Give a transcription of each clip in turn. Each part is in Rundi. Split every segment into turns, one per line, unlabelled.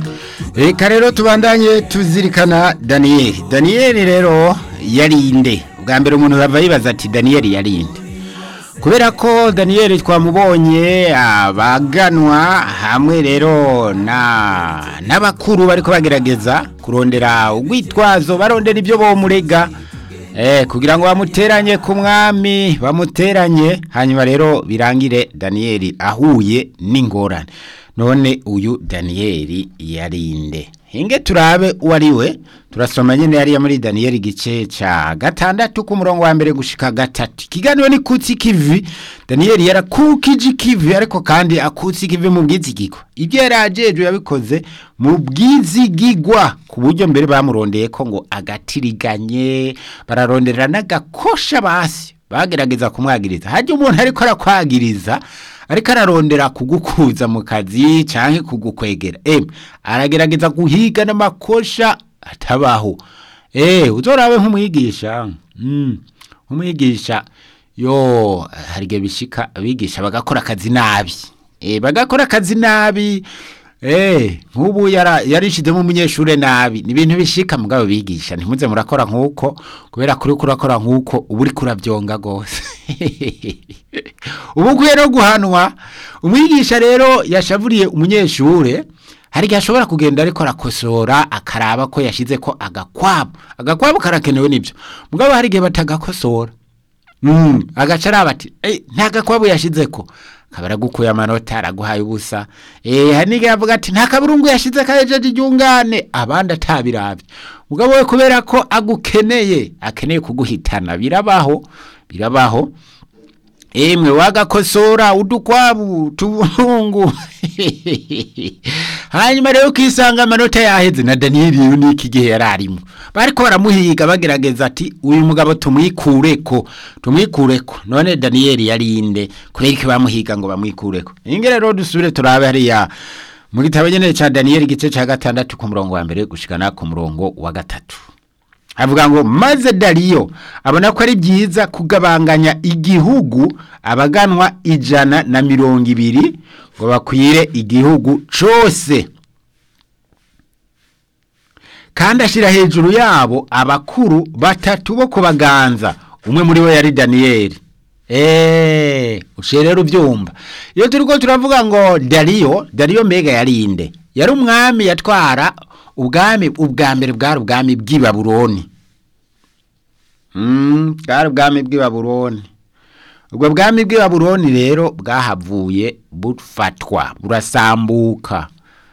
reka rero tubandanye tuzirikana daniyeli daniyeli rero yarinde bwa mbere umuntu bava yibaza ati daniyeli yarinde kubera ko daniyeli twamubonye abaganwa hamwe rero na n'abakuru bariko bagerageza kurondera urwitwazo barondera ibyo bomurega eh kugira ngo bamuteranye ku mwami bamuteranye hanyuma rero birangire daniyeli ahuye n'ingorane none uyu daniyeli yarinde hinge turabe uwo ari we turasoma nyine yariya muri daniyeli igice cya gatandatu ku murongo wa mbere gushika gatatu ikiganiro ni kutsi kivi daniyeli yarakukije ikivi ariko kandi akutse ikivi mu bwizigigwa ibyo yari ajejwe yabikoze mu bwizigigwa ku buryo mbere bamurondeye ko ngo agatiriganye bararondera n'agakosha basi bagerageza kumwagiriza hajya umuntu ariko arakwagiriza ariko ararondera kugukuza mu kazi cyangwa kugukwegera emwe aragerageza guhiga n'amakosha atabaho eee uzorabe nk'umwigisha nk'umwigisha yo hari igihe bishika abigisha bagakora akazi nabi bagakora akazi nabi eee nk'ubu yarishizemo umunyeshuri nabi ni ibintu bishika mugabo bigisha ntimuze murakora nk'uko kubera kuri kurakora nk'uko uba uri kurabyonga rwose ubu ukwiye no guhanwa umwigisha rero yashavuriye umunyeshuri hari igihe ashobora kugenda ariko arakosora akaraba ko yashyize ko agakwabu agakwabu karakenewe n'ibyo mugabo hari igihe batagakosora agaca araba ati nta gakwabu yashyize ko akaba aragukuye amanota araguhaye ubusa hari n'igihe avuga ati nta kaburungu yashyize kajeje iryungane abandi atabirabye mugabo we kubera ko agukeneye akeneye kuguhitana birabaho birabaho emwe wagakosora udukwabu tubungu hanyuma rero ukisanga amanota yaheze na daniyeli rero n'iki gihe yari arimo bariko baramuhiga bagerageza ati uyu mugabo tumwikureko tumwikureko none daniyeli yarinde kubera ko bamuhiga ngo bamwikureko inge rero dusubire turabe hariya mu gitabo nyene ca daniyeli igice ca gatandatu ku murongo wa mbere gushikana ku murongo wa gatatu avuga ngo maze dariyo abona ko ari byiza kugabanganya igihugu abaganwa ijana na mirongo ibiri ngo bakwire igihugu cyose kandi ashyira hejuru yabo abakuru batatu bo kubaganza umwe muri bo yari daniyeli eee uciye rero ubyumva iyo turi ko turavuga ngo dariyo dariyo mbega yarinde yari umwami yatwara ubwami ubwa mbere bwari ubwami bw'ibaburoni bwari ubwami bw'ibaburoni ubwo bwami bw'ibaburoni rero bwahavuye bufatwa burasambuka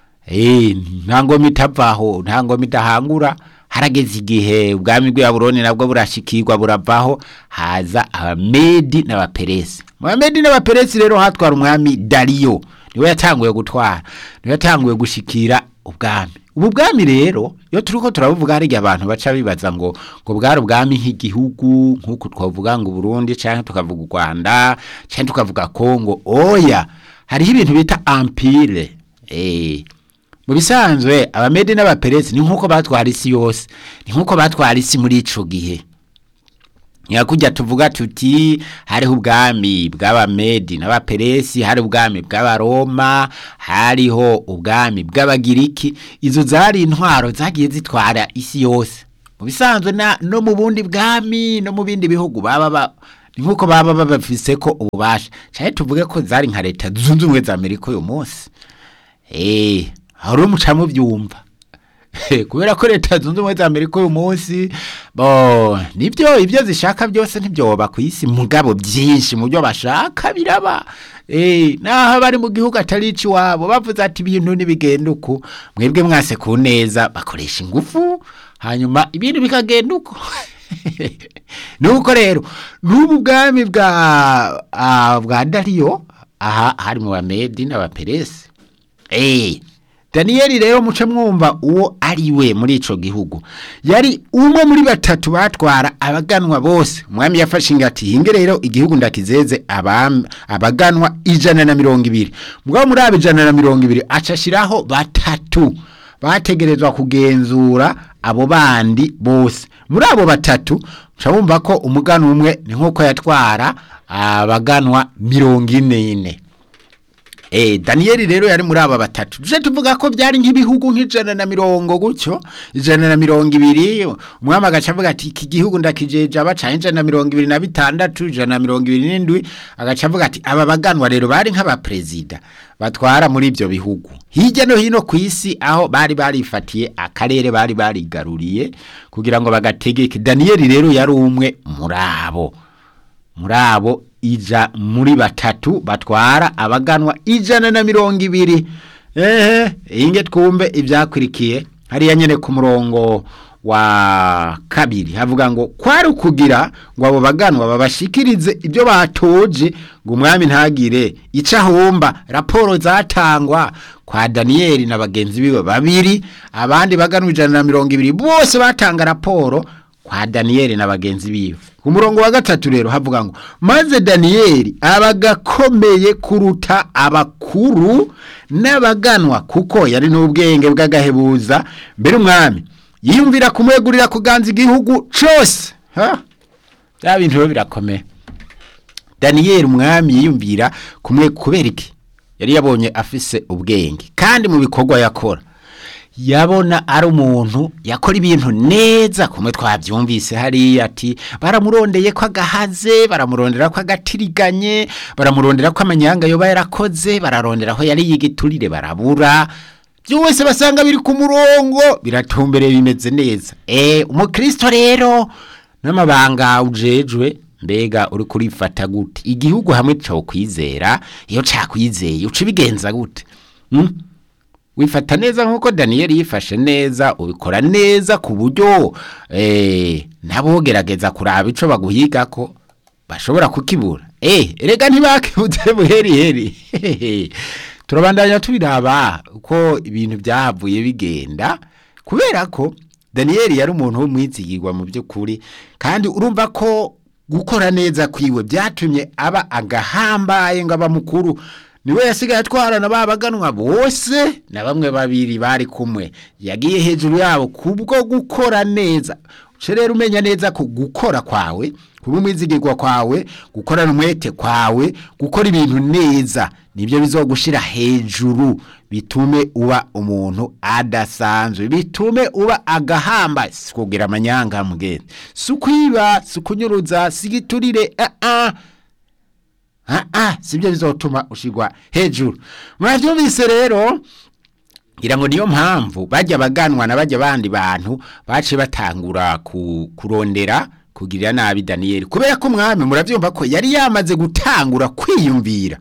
nta ngoma itavaho nta ngoma idahangura harageze igihe ubwami bw'ibaburoni nabwo burashikirwa buravaho haza abamedi n'abaperesi mu bamedi n'abaperesi rero hatwara umwami dariyo niwe yatanguye gutwara niwe yatanguye gushikira ubwami ubu bwami rero iyo turi ko turabuvuga hari igihe abantu baca bibaza ngo ngo bwari ubwami nk'igihugu nk'uko twavuga ngo Burundi cyangwa tukavuga u Rwanda cyangwa tukavuga Kongo oya hariho ibintu bita empire eh mu bisanzwe abamedi n'abaperesi ni nk'uko batwara isi yose ni nk'uko batwara isi muri ico gihe nyakujya tuvuga tuti hariho ubwami bw'abamedi n'abaperesi hari ubwami bw'abaroma hariho ubwami bw'abagiriki izo zari intwaro zagiye zitwara isi yose mu bisanzwe no mu bundi bwami no mu bindi bihugu baba ni nk'uko baba babafise ko ububasha cyane tuvuge ko zari nka leta zunze ubumwe za amerika uyu munsi eee hari umucamo byumva kubera ko leta zunze ubumwe za amerika uyu munsi bo nibyo ibyo zishaka byose ntibyoba ku isi mugabo byinshi mu byo bashaka biraba naho bari mu gihugu atari iwabo bavuze ati ibintu ntibigenda uko mwebwe mwase ku neza bakoresha ingufu hanyuma ibintu bikagenda uko nuko rero n'ubu bwami bwa dariyo aha hari mu bamedi n'abaperesi eee daniyeli rero muce mwumva uwo ari we muri ico gihugu yari umwe muri batatu batwara abaganwa bose umwami yafashe ingati hinge rero igihugu ndakizeze abaganwa ijana na mirongo ibiri mugabo muri abo ijana na mirongo ibiri acashiraho batatu bategerezwa kugenzura abo bandi bose muri abo batatu bumva ko umuganwa umwe ni nk'uko yatwara abaganwa mirongo ine ine Eh, Danieli rero yari muri aba batatu. Tuje tuvuga ko byari nk'ibihugu nk'ijana na mirongo gutyo, ijana na mirongo ibiri, umwami agaca avuga ati iki gihugu ndakijeje abaca ijana na mirongo ibiri na bitandatu, ijana na mirongo ibiri n'indwi, agaca avuga ati aba baganwa rero bari nk'abaperezida batwara muri ibyo bihugu. Hirya no hino ku isi aho bari barifatiye akarere bari barigaruriye kugira ngo bagategeke. Danieli rero yari umwe muri abo. muri abo ija muri batatu batwara abaganwa ijana na mirongo ibiri ehe inge twumve ibyakurikiye hariya nyine ku murongo wa kabiri havuga ngo kwari ukugira ngo abo baganwa babashikirize ibyo batoje ngo umwami ntagire icyo ahomba raporo zatangwa kwa daniyeli na bagenzi biwe babiri abandi baganwa ijana na mirongo ibiri bose batanga raporo kwa daniyeli na bagenzi biwe ku murongo wa gatatu rero havuga ngo maze daniyeli abagakomeye kuruta abakuru n'abaganwa kuko yari n'ubwenge bw'agahebuza mbere umwami yiyumvira kumwegurira kuganza igihugu cyose ha bya bintu rero birakomeye daniyeli umwami yiyumvira kumwe kubera iki yari yabonye afise ubwenge kandi mu bikorwa yakora yabona ari umuntu yakora ibintu neza kumwe twabyumvise hariya ati baramurondeye ko agahaze baramurondera ko agatiriganye baramurondera ko amanyanga yoba yarakoze bararondera ko yari yigiturire barabura byose basanga biri ku murongo biratumbereye bimeze neza eh umukristo rero n'amabanga ujejwe mbega uri kurifata gute igihugu hamwe cyo kwizera iyo cakwizeye uca bigenza gute hmm? wifata neza nk'uko daniyeli yifashe neza ubikora neza ku buryo nabo gerageza kuraba icyo baguhiga ko bashobora kukibura eee rega ntibakibuze buheri heri turabandanya tubiraba uko ibintu byahavuye bigenda kubera ko daniyeli yari umuntu w'umwizigirwa mu by'ukuri kandi urumva ko gukora neza kwiwe byatumye aba agahambaye ngo aba mukuru niwe yasigaye atwarana babaganwa bose na bamwe babiri bari kumwe yagiye hejuru yabo kubwo gukora neza uce rero umenya neza ko gukora kwawe kuba umwizigirwa kwawe gukorana umwete kwawe gukora ibintu neza nibyo bizogushira hejuru bitume uba umuntu adasanzwe bitume uba agahamba si kugira amanyanga mugenzi si ukwiba si ukunyuruza si igiturire ah ah ah ah sibyo bizotuma ushigwa hejuru mwavyumvise rero ngira ngo niyo mpamvu bajya baganwa na bajya bandi bantu bace batangura ku, kurondera kugirira nabi Daniel kubera ko mwami muravyumva ko yari yamaze gutangura kwiyumvira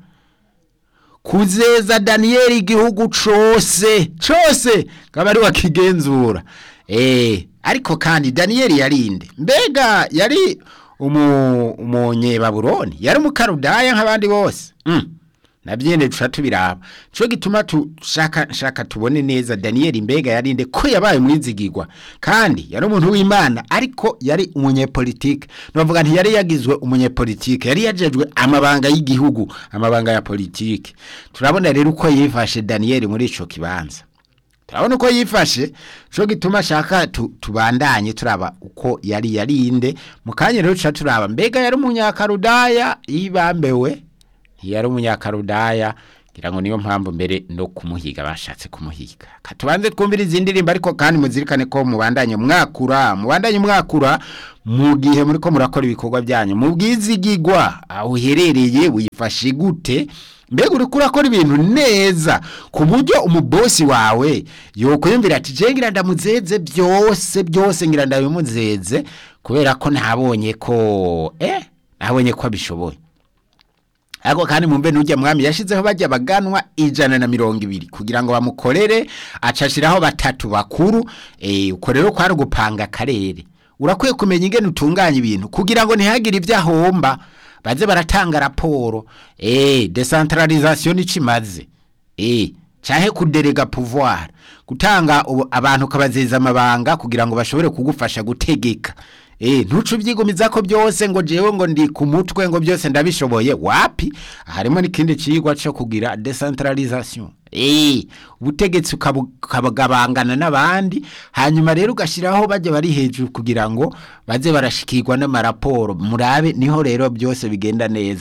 kuzeza Daniel igihugu cose cose kaba ari wakigenzura eh ariko kandi Daniel yarinde mbega yari umu umunyebaburoni yari umukarudaya nk'abandi bose mm. nabyene duca tubiraba cyo gituma tushaka shaka tubone neza Daniel mbega yarinde ko yabaye mwizigirwa kandi yari umuntu w'Imana ariko yari umunyepolitike novuga nti yari yagizwe umunyepolitike yari yajejwe amabanga y'igihugu amabanga ya politike turabona rero uko yifashe Daniel muri ico kibanza turabona uko yifashe cyo gituma shaka tubandanye turaba uko yari yarinde mu kanya rero tuca turaba mbega yari umunyakarudaya yibambewe yari umunyakarudaya ngira ngo niyo mpamvu mbere no kumuhiga bashatse kumuhiga katubanze twumvira izindi ndirimbo ariko kandi muzirikane ko mubandanye mwakura mubandanye mwakura mu gihe muri ko murakora ibikorwa byanyu mu bwizigigwa aho uherereye wifashe gute mbega uri kurakora ibintu neza ku buryo umubosi wawe yokwiyumvira ati je ngira ndamuzeze byose byose ngira ndabimuzeze kubera ko ntabonye ko eh nabonye ko abishoboye Ako kandi mumbe nujya mwami yashizeho bajya baganwa ijana na mirongo ibiri kugira ngo bamukorere acashiraho batatu bakuru eh uko rero kwari gupanga akarere urakwiye kumenya ingene utunganya ibintu kugira ngo ntihagire ibyo ahomba baze baratanga raporo eh decentralisation icimaze eh cahe kuderega pouvoir gutanga abantu kabazeza amabanga kugira ngo bashobore kugufasha gutegeka Eh ntucu byigumiza ko byose ngo jewe ngo ndi ku mutwe ngo byose ndabishoboye wapi harimo n'ikindi cigwa cyo kugira decentralisation eh ubutegetsi ukabagabangana n'abandi hanyuma rero ugashiraho bajye bari hejuru kugira ngo baze barashikirwa n'amaraporo murabe niho rero byose bigenda neza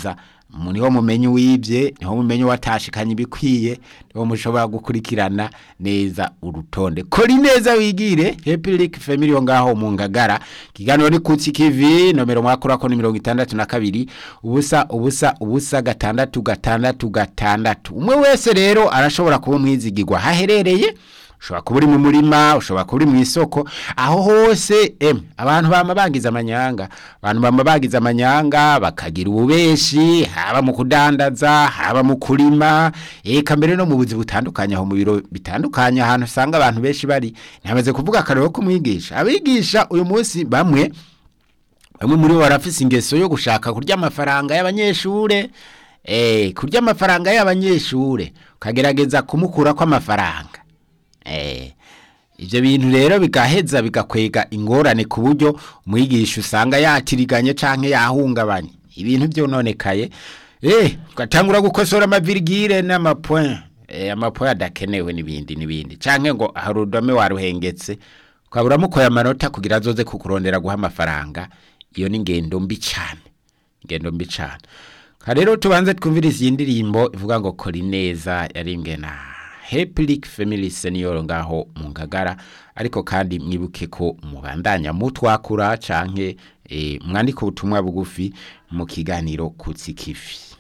mu niho mumenye uwibye niho mumenye watashikanye ibikwiye niho mushobora gukurikirana neza urutonde kora neza wigire happy Lick family yo ngaho mu ngagara kiganiro ni kutsi kivi nomero mwakorako ni mirongo itandatu na kabiri ubusa ubusa ubusa gatandatu gatandatu gatandatu umwe wese rero arashobora kuba umwizigirwa haherereye ushobora kuba uri mu murima ushobora kuba uri mu isoko aho hose em abantu bama bagize amanyanga abantu bama bagize amanyanga bakagira ububeshi haba mu kudandaza haba mu kurima eka mbere no mu buzi butandukanye aho mu biro bitandukanye ahantu usanga abantu benshi bari ntamaze kuvuga akarero kumwigisha abigisha uyu munsi bamwe bamwe muri bo barafise ingeso yo gushaka kurya amafaranga y'abanyeshure eh kurya amafaranga y'abanyeshure ukagerageza kumukura ko amafaranga eh ivyo bintu rero bigaheza bigakwega ingorane ku buryo umwigisha usanga yatiriganye canke yahungabanye ibintu byononekaye eh ugatangura gukosora amavirgire n'amapoint eh amapoint adakenewe nibindi nibindi canke ngo harudome waruhengetse ukabura mukoye amanota kugira azoze kukurondera guha amafaranga iyo ni ngendo mbi cyane ngendo mbi cyane rero tubanze twumviriza iyi ndirimbo ivuga ngo kora neza yarimbwe na Happy Lick Family Senior ngaho mu ngagara ariko kandi mwibuke ko mubandanya mutwakura canke eh, mwandika ubutumwa bugufi mu kiganiro kutsi kifi